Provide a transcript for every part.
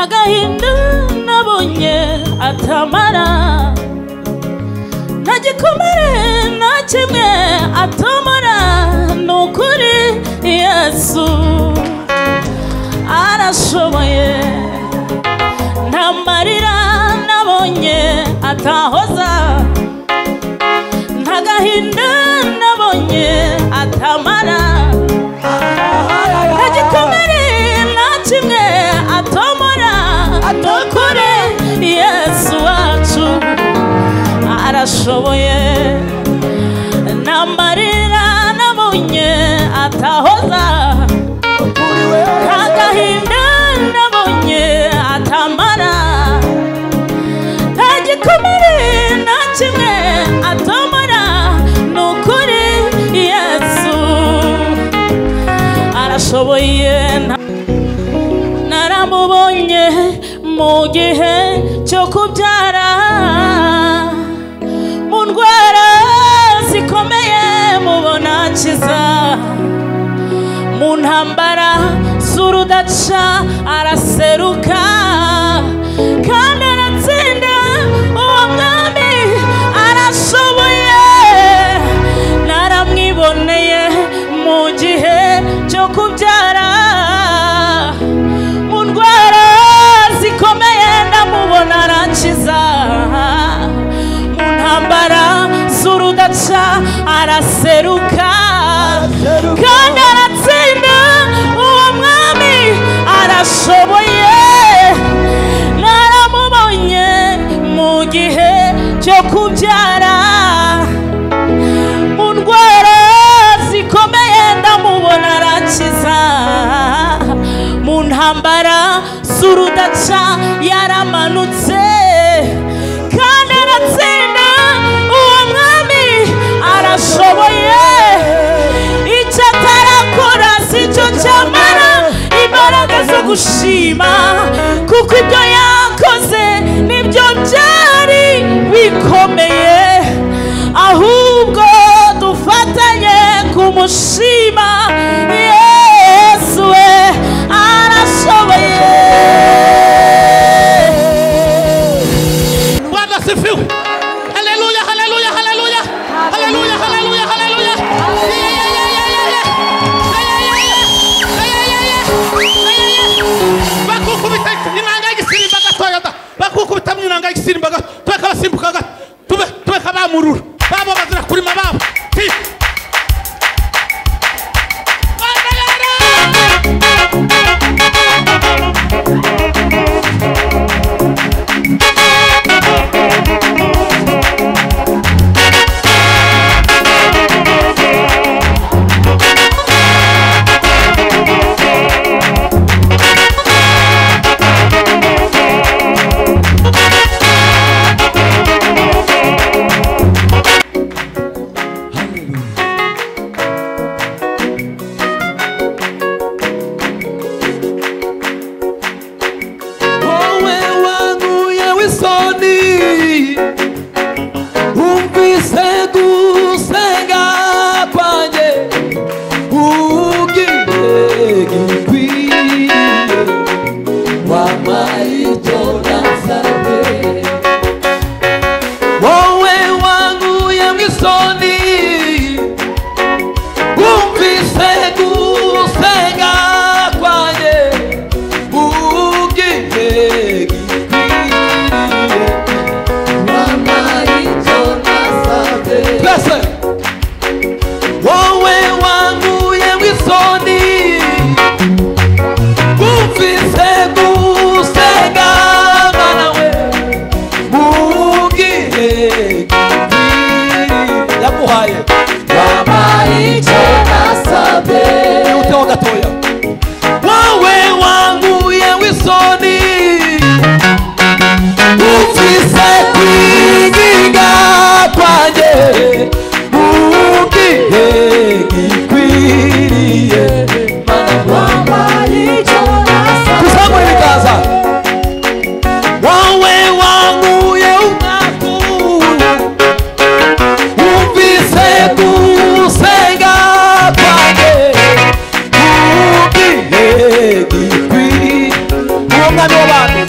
agahinda nabonye atamara nta gikomere nta kimwe atomora ni ukuri yesu arashoboye nta marira nabonye atahoza nta gahinda nabonye atamara nta gikomere nta kimwe atomora ni ukuri yesu wacu arashoboye nta marira nabonye atahoza nta gahinda nabonye atamara nta gikomere nta kimwe atomora ni ukuri yesu arashoboye nta naramubonye mu gihe cyo kubyara mu ndwara zikomeye mubona akiza mu ntambara z'urudaca araseruka kandi aratsinda uwo mwami arashoboye naramwiboneye mu gihe cyo kubyara mu ndwara zikomeye ndamubona arakiza mu ntambara z'urudaca araseruka kandi aratsinda uwo mwami arashoboye naramubonye mu gihe cyo kubyara mu ndwara zikomeye ndamubona arakiza mu ntambara z'urudaca yaramanutse kandi aratsinda uwo mwami arashoboye icyo atarakora si cyo cyamara imbaraga zo gushima kuko ibyo yakoze nibyo byari bikomeye ahubwo dufatanye kumushima yesu we arashoboye Bwana asifiwe. Haleluya, haleluya, haleluya. Haleluya, haleluya, haleluya. Yeah, yeah, yeah, yeah, yeah, yeah. Yeah, yeah, yeah. Yeah, yeah, yeah. Yeah, yeah, yeah. Bakukubita inanga y'igisimba gatoya da. Bakukubita mu inanga y'igisimba gato. Tube kabasimbuka gato. Tube tube kabamurura. Babo bazira kurima babo. Ti. Babo.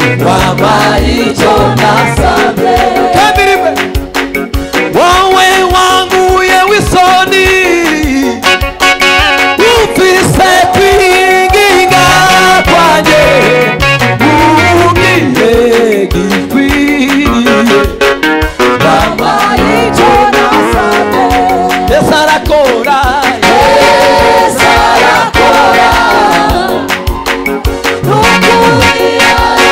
habari icyo nasabye kandi rimwe wowe wanguye w'isoni wumvise kwinginga kwanjye wumviye gikwiriye habari icyo nasabye yesu arakora yesu arakora n'ukuri arakora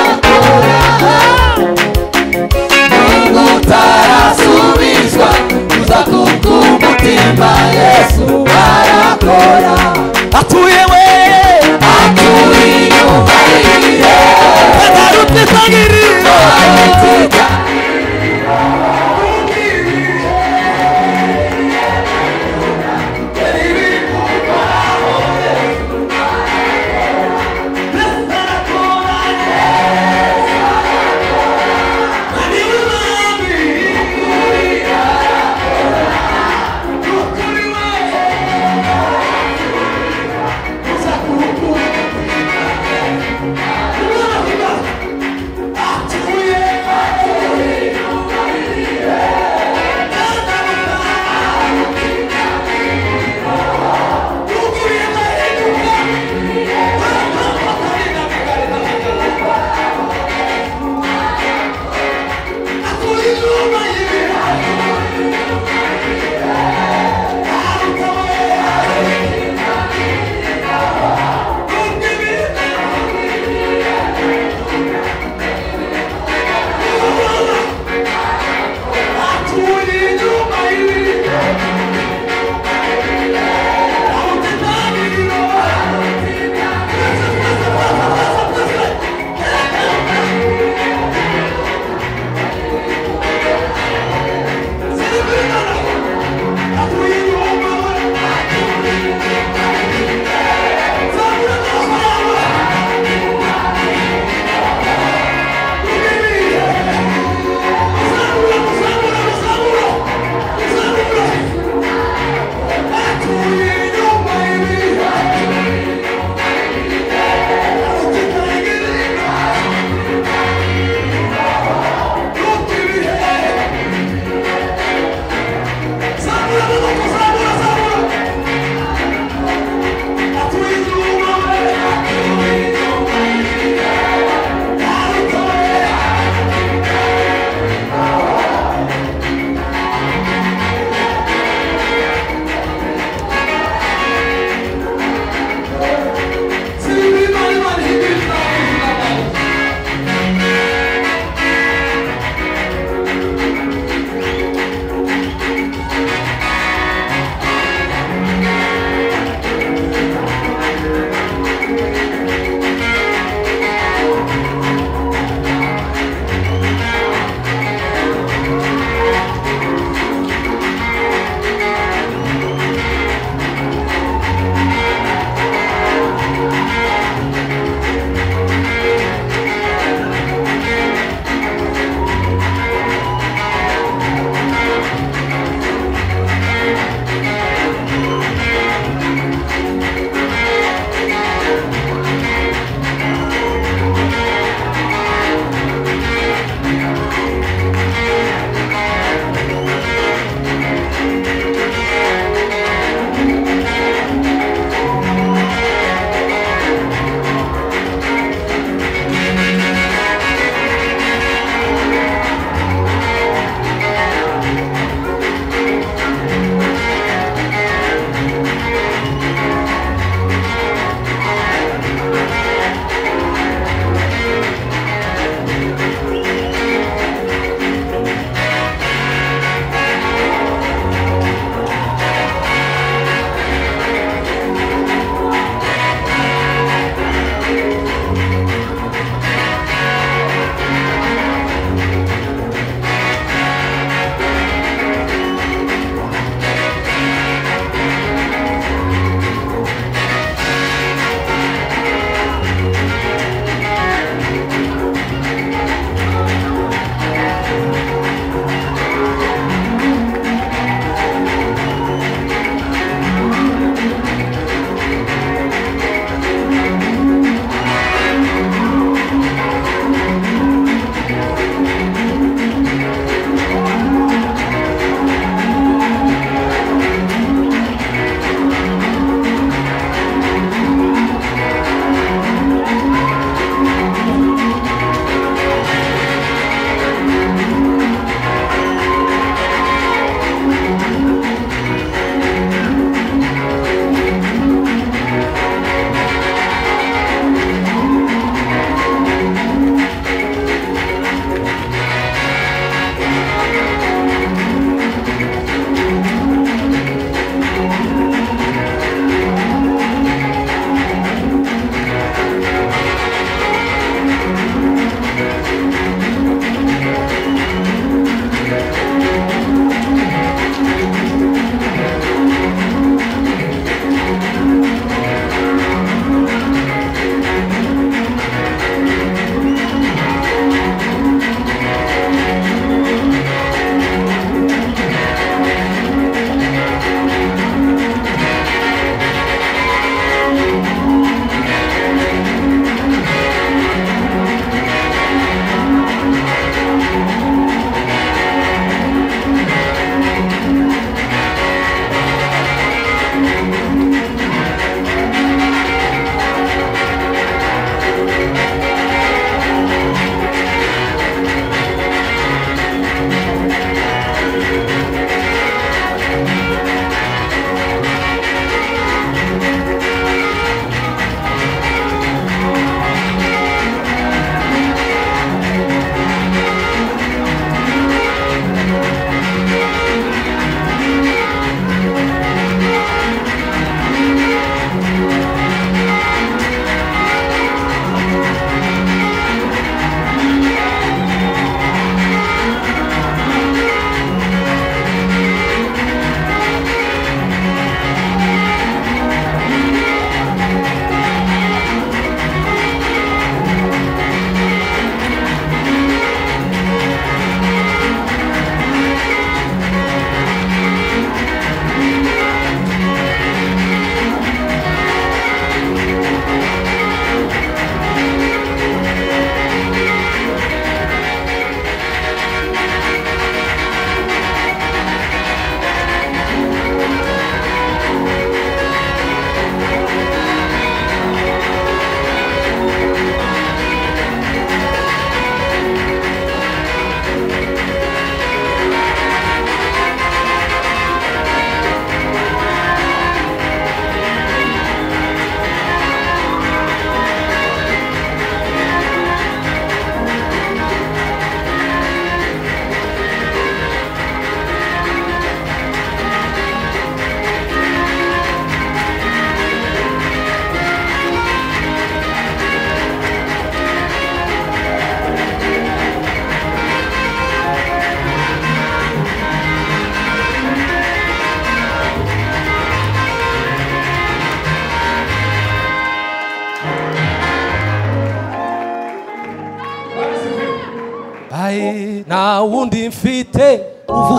nta wundi mfite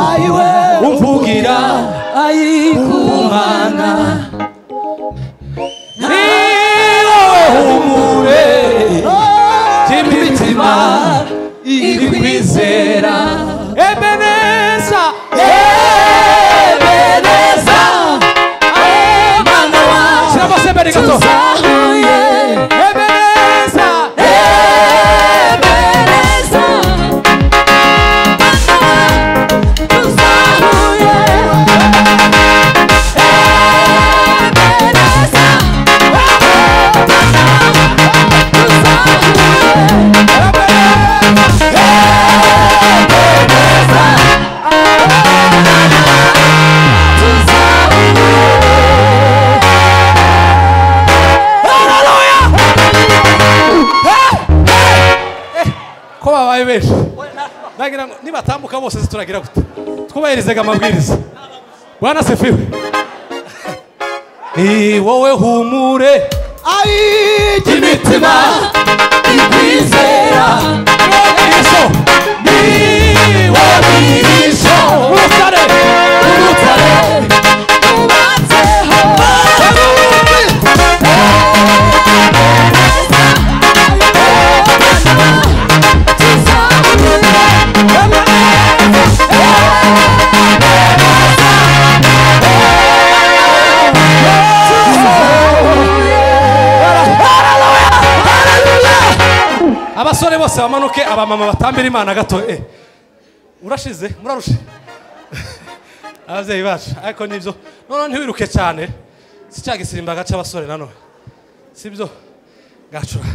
ayiwe umvugira ayikumana niba humure by'imitima iri kwizera ebeneza ebeneza mwana wacu shyiramo sebeni gato tuzahuye ebeneza ebeneza mwana wacu tuzahuye ebeneza mwana wacu tuzahuye ko babaye benshi nagira ngo nibatambuka bose se turagira gute twubahirizaga amabwiriza bwana sefiwe ni wowe humure imitima ikwizera iso niwe mwigisha urutare urutare rubatseho abasore bose bamanuke abamama batambira imana gato eh urashize murarushe ababyeyi bacu ariko nibyo none ntiwiruke cyane si cya gisirimba agaca abasore nanone si byo gacura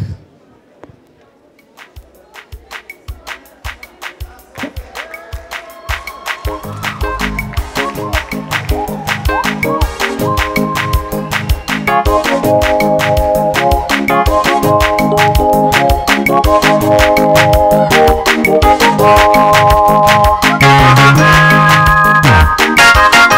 Thank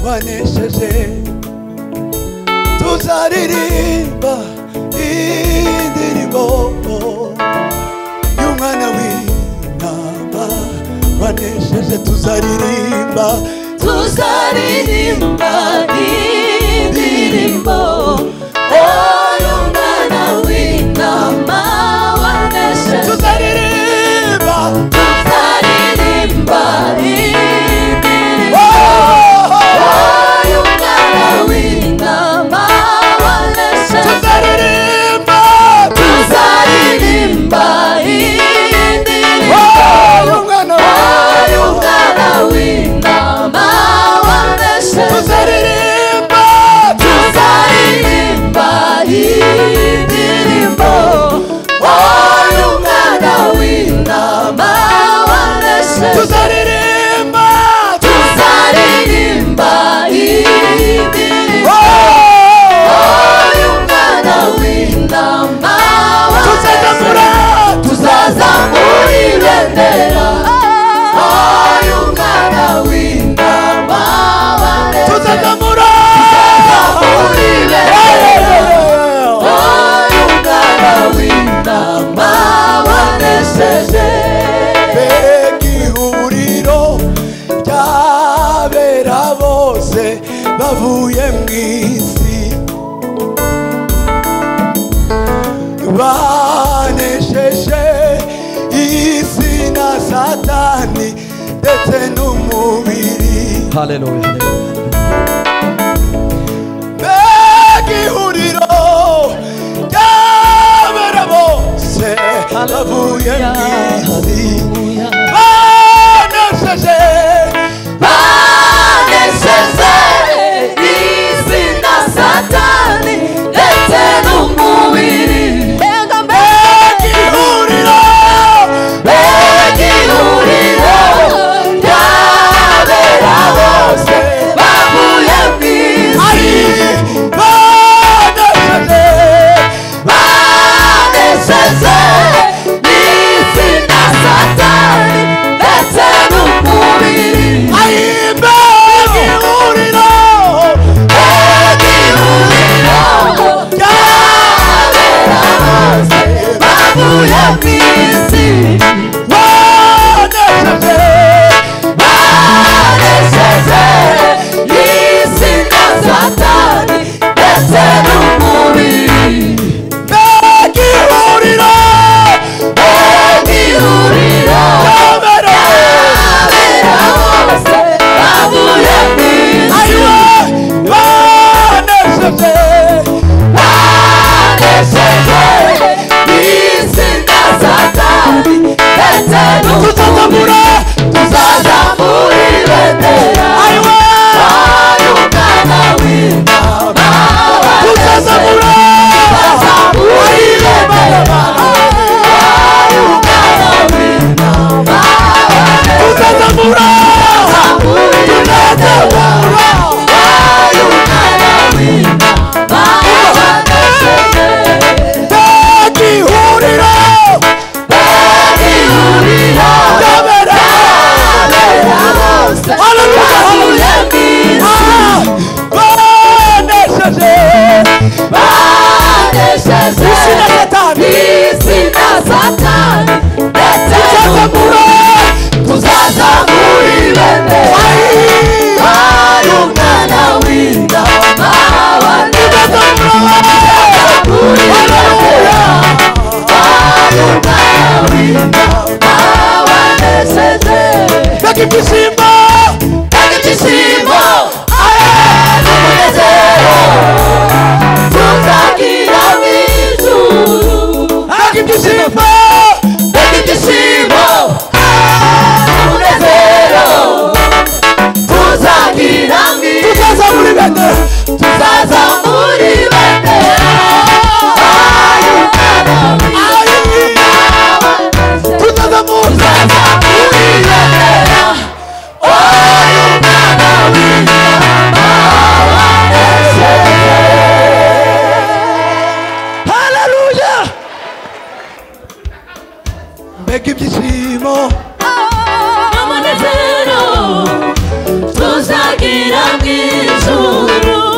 wanesheje tuzaririmba indirimbo y'umwana w'intama wanesheje tuzaririmba tuzaririmba indirimbo y'umwana w'intama wanesheje tuzaririmba tuzaririmba indirimbo y'umwana w'intama wanesheje tuzaririmba tuzaririmba indirimbo y'umwana w'intama w'intama wanesheje tuzaririmba tuzaririmba indirimbo y'umwana w'intama wanesheje tuzaririmba tuzaririmba indirimbo y'umwana w'intama tuzazamura tuzazamura ibendera y'umwana w'intama tuzazamura tuzazamura ibendera y'umwana w'intama wanesheje ihuriro ry'abera bose bavuye mu isi banesheje isi na satani ndetse n'umubiri mbega ihuriro ry'abera bose bavuye mu isi banesheje banesheje isi na satani ndetse n'umubiri mbega ihuriro mbega ihuriro ry'abera bose bavuye mu isi banesheje banesheje n'isi na satani ndetse n'umubiri mbega ihuriro mbega ihuriro ry'abera bose bavuye mu isi banesheje Tuzazamura, tuzazamura ibendera. Bayungana w'intama, tuzazamura, tuzazamura ibendera. Bayungana w'intama, tuzazamura, tuzazamura ibendera. Bayungana w'intama, banesheje. Bagihurira, bagihurira. Abera bose, bavuye mu isi. banesheje isi na satani ndetse n'umura tuzazamura ibendera ari umwana w'intama tuzazamura ibendera ari umwana w'intama wanesheje mbega ibyishimo mbega ibyishimo aye n'umunezero tuzagira mu ijuru mbega ibyishimo mbega ibyishimo aye n'umunezero tuzagira mu ijuru tuzazamura ibendera tuzazamura ibendera aye umwana w'intama tutazamura Hallelujah! mbega ibyishimo n'umunezero tuzagira mu ijuru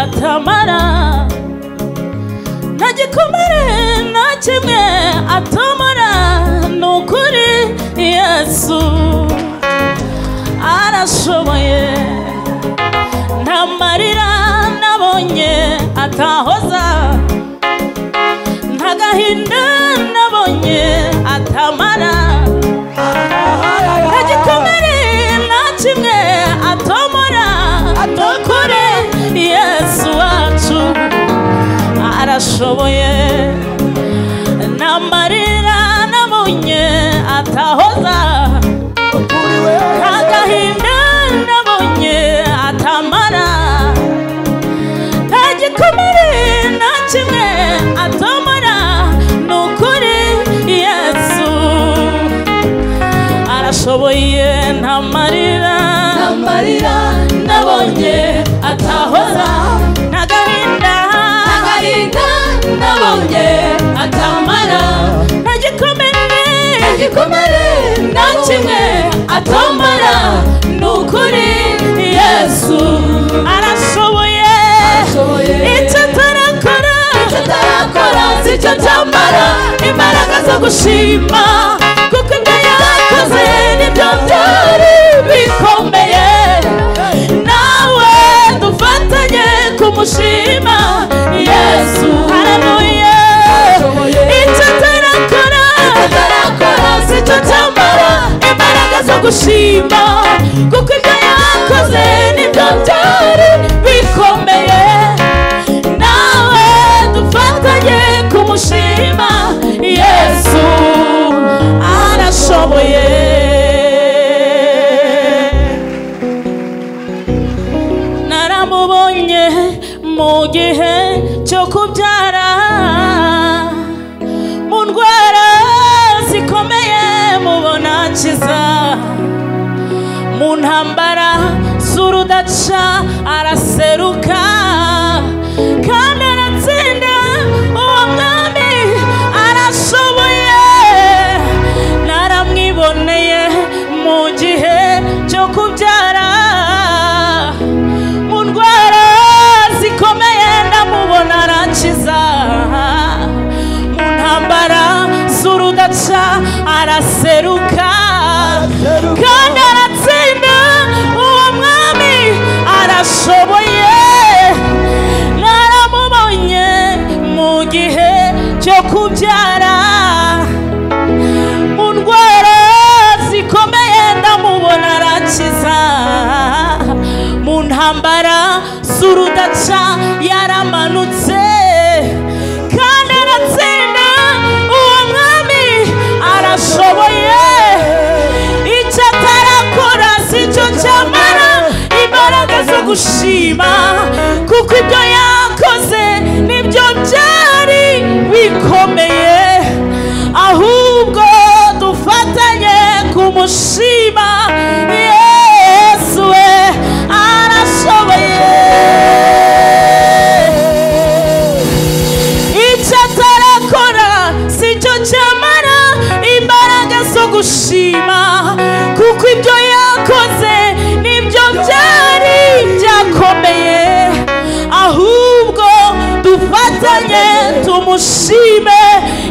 atamara nta gikomere nta kimwe atamara ni ukuri yesu arashoboye nta marira nabonye atahoza nta gahinda nabonye atamara nta gikomere nta kimwe atomora atukure yesu wacu arashoboye nta marira nabonye atahoza nta gahinda nabonye atamara nta gikomere nta kimwe atomora ni ukuri yesu arashoboye nta marira nta marira nabonye atahoza nta gahinda nta gahinda nabonye atamara nta gikomere nta gikomere nta kimwe atamara ni ukuri yesu arashoboye icyo atarakora icyo atarakora si cyo cyambara imbaraga zo gushima kuko ibyo yakoze nibyo byari bikomeye nawe dufatanye kumushima yesu haramuye icyo atarakora atarakora si cyo cyambara imbaraga zo gushima kuko ibyo yakoze nibyo byari bikomeye nawe dufatanye kumushima yesu arashoboye naramubonye mu gihe cyo kubyara mu ndwara zikomeye mubona akiza mu ntambara z'urudaca araseruka kandi aratsinda uwo mwami arashoboye naramwiboneye mu gihe cyo kubyara mu ndwara zikomeye ndamubona arakiza mu ntambara z'urudaca araseruka kandi aratsinda uwo mwami arashoboye naramubonye mu gihe cyo kubyara mu ndwara zikomeye ndamubona arakiza mu ntambara z'urudaca yaramanutse kandi aratsinda uwo mwami arashoboye icyo atarakora si cyo cyamara imbaraga zo gushima kuko ibyo yakoze nibyo byari bikomeye ahubwo dufatanye kumushima yesu we arashoboye icyo atarakora si cyo cyamara imbaraga zo gushima kuko ibyo yakoze nibyo byari byakomeye ahubwo dufatanye tumushime